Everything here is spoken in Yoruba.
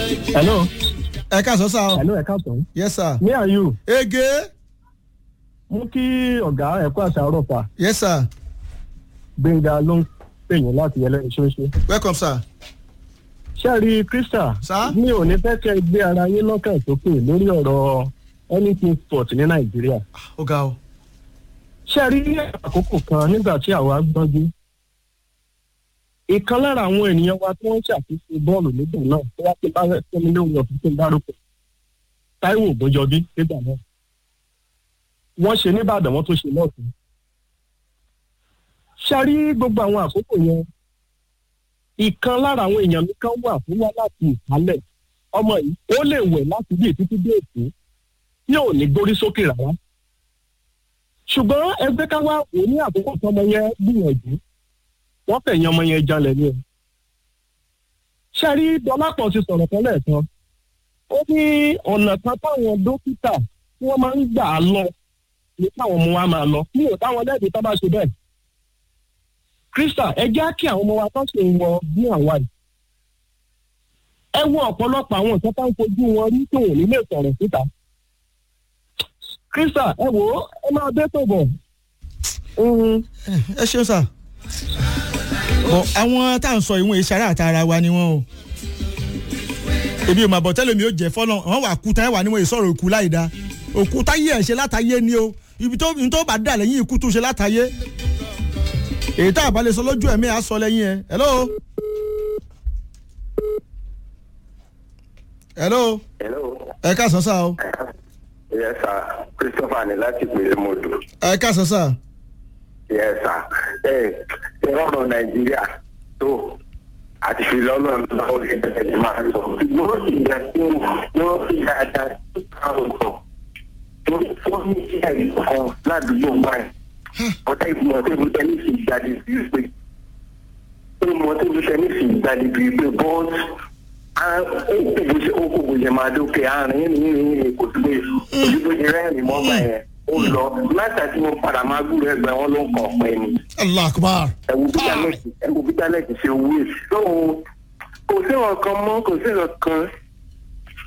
hello ẹ ká sọ sá o hello ẹ káàtó yes sir me and you ege mú kí ọ̀gá ẹ̀kọ́ àtàrọ̀ pa yes sir gbẹ̀ngà ló ń pè yín láti ẹlẹ́ni ṣoṣo. welcome sir sẹ́ẹ̀rì krista Sir? mi ò ní fẹ́ kẹ́ ẹ gbé ara yín lọ́kàn sókè lórí ọ̀rọ̀ anything sport ní nàìjíríà. ó ga o sẹ́ẹ̀rì ní àkókò kan nígbà tí àwa gbọ́njú ìkan lára àwọn ènìyàn wa tí wọ́n ṣàkóso bọ́ọ̀lù nígbà náà tó wá pé bá fẹ́mi lóhùn ọ̀fun tó ń dárúkọ táíwò ògbójọbí nígbà náà wọ́n ṣe nìbàdàn wọ́n tó ṣe lọ́ọ̀tún sẹ́ẹ̀rì gbogbo àwọn àkókò yẹn ìkan lára àwọn èèyàn mi kan wà fún wa láti ìsàlẹ̀ ọmọ yìí ó lè wẹ̀ láti bí títí dé èkó tí ò ní gbórí sókè rárá ṣùgbọ́n ẹgbẹ́ ká wá wò ní àkókò tí ọmọ yẹn gbìyànjú wọ́n fẹ̀yìn ọmọ yẹn jalè ní ẹ̀. ṣẹ́rí dọ́lápọ̀ ti sọ̀rọ̀ kan lẹ́ẹ̀kan ó ní ọ̀nà kan táwọn dókítà tí wọ́n máa ń gbà á lọ ní káwọn ọmọ wa máa lọ mi ò táwọn lẹ́ẹ̀dì tá bá ṣe bẹ́ẹ̀. krista ẹ jẹ́ kí àwọn ọmọ wa tó ṣe wọ bí àwa yìí. ẹ wo ọ̀pọ̀lọpọ̀ àwọn nǹkan tó ń fojú wọn rí tó wò nílé sọ̀rọ̀ síta. krista ẹ wò ó ẹ máa dé tó bọ̀. Mm, ẹ ṣeun sir bọ àwọn tá à ń sọ ìwọ̀n ìṣàrà àtàrà wa ni wọ́n o èmi ò mà bọ̀ tẹ́lẹ̀ mi ò jẹ́ fọ́nà wọ́n wà kú táyà wà níwọ̀n ìsọ̀rọ̀ òkú láì da òkú táyé ẹ̀ ṣe látàyé ni o ibi tó ibi tó bá dà lẹ́yìn ikú tó ṣe látàyé èyí tá a bá lè sọ lójú ẹ̀mí à sọ lẹ́yìn ẹ̀ hello. hello hello ẹ ká sọ sá o yes sir christopher ní láti pèlè mọ́tò ẹ ká sọ sá yes sir ẹ ẹ ọ̀rọ̀ nàìjíríà tó àti filọ́lọ́ lọ́wọ́ ẹgbẹ́ máa sọ yóò sì yẹ kí yóò sì dáadáa sí àwọn kan tó fún ní sí ẹ̀rí kan ládùúgbò báyìí ọ̀tá ìgbìmọ̀ tó ìlú tẹ́nísì ìgbàdì sí pé ìgbìmọ̀ tó ìlú tẹ́nísì ìgbàdì bí pé bọ́ọ̀sì ó kò bó ṣe máa dókè àárín ní ní kò tó lè ojú bó ṣe rẹ́rìn mọ́gbà yẹn ó lọ látàtí mo padà máa gbúrò ẹgbẹ́ wọn ló ń kàn pẹ́ ni allah akbar ẹ̀wù bíjálẹ̀tì ẹ̀wù bíjálẹ̀tì ṣe owó èsì. tó kò sí ọ̀kan mọ́ kò sí ọ̀kan